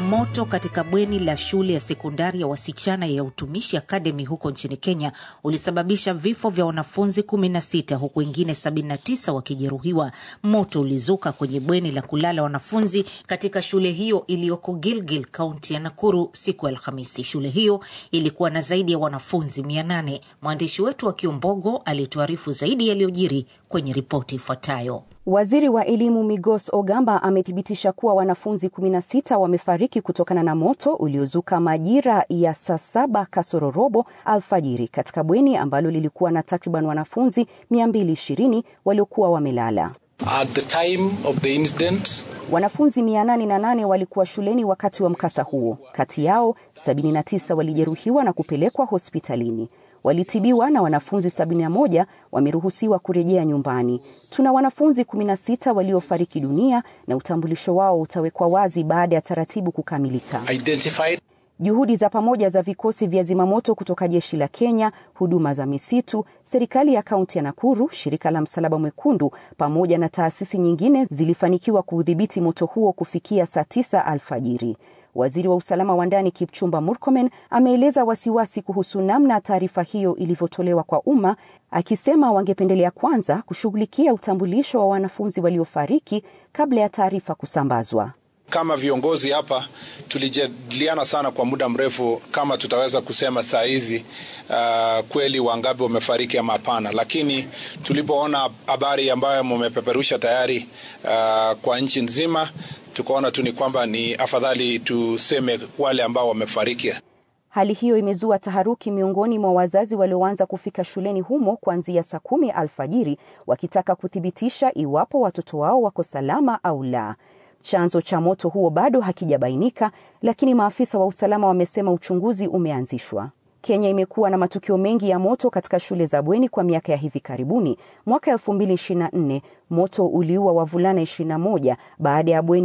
moto katika bweni la shule ya sekondari ya wasichana ya Utumishi Academy huko nchini Kenya ulisababisha vifo vya wanafunzi 16 huku wengine 79 wakijeruhiwa. Moto ulizuka kwenye bweni la kulala wanafunzi katika shule hiyo iliyoko Gilgil, kaunti ya Nakuru siku ya Alhamisi. Shule hiyo ilikuwa na zaidi ya wanafunzi 800. Mwandishi wetu wa Kiombogo alituarifu zaidi yaliyojiri kwenye ripoti ifuatayo. Waziri wa elimu Migos Ogamba amethibitisha kuwa wanafunzi 16 wamefariki kutokana na moto uliozuka majira ya saa saba kasoro robo alfajiri katika bweni ambalo lilikuwa na takriban wanafunzi 220 waliokuwa wamelala. At the time of the incident, Wanafunzi 808 walikuwa shuleni wakati wa mkasa huo. Kati yao 79 walijeruhiwa na kupelekwa hospitalini walitibiwa na wanafunzi 71 wameruhusiwa kurejea nyumbani. Tuna wanafunzi 16 waliofariki dunia na utambulisho wao utawekwa wazi baada ya taratibu kukamilika. identified Juhudi za pamoja za vikosi vya zimamoto kutoka jeshi la Kenya, huduma za misitu, serikali ya kaunti ya Nakuru, shirika la Msalaba Mwekundu pamoja na taasisi nyingine zilifanikiwa kuudhibiti moto huo kufikia saa tisa alfajiri. Waziri wa usalama wa ndani Kipchumba Murkomen ameeleza wasiwasi kuhusu namna taarifa hiyo ilivyotolewa kwa umma, akisema wangependelea kwanza kushughulikia utambulisho wa wanafunzi waliofariki kabla ya taarifa kusambazwa. Kama viongozi hapa tulijadiliana sana kwa muda mrefu kama tutaweza kusema saa hizi uh, kweli wangapi wamefariki ama hapana, lakini tulipoona habari ambayo mumepeperusha tayari uh, kwa nchi nzima, tukaona tu ni kwamba ni afadhali tuseme wale ambao wamefariki. Hali hiyo imezua taharuki miongoni mwa wazazi walioanza kufika shuleni humo kuanzia saa kumi alfajiri wakitaka kuthibitisha iwapo watoto wao wako salama au la. Chanzo cha moto huo bado hakijabainika, lakini maafisa wa usalama wamesema uchunguzi umeanzishwa. Kenya imekuwa na matukio mengi ya moto katika shule za bweni kwa miaka ya hivi karibuni. Mwaka 2024 moto uliua wavulana 21 baada ya bweni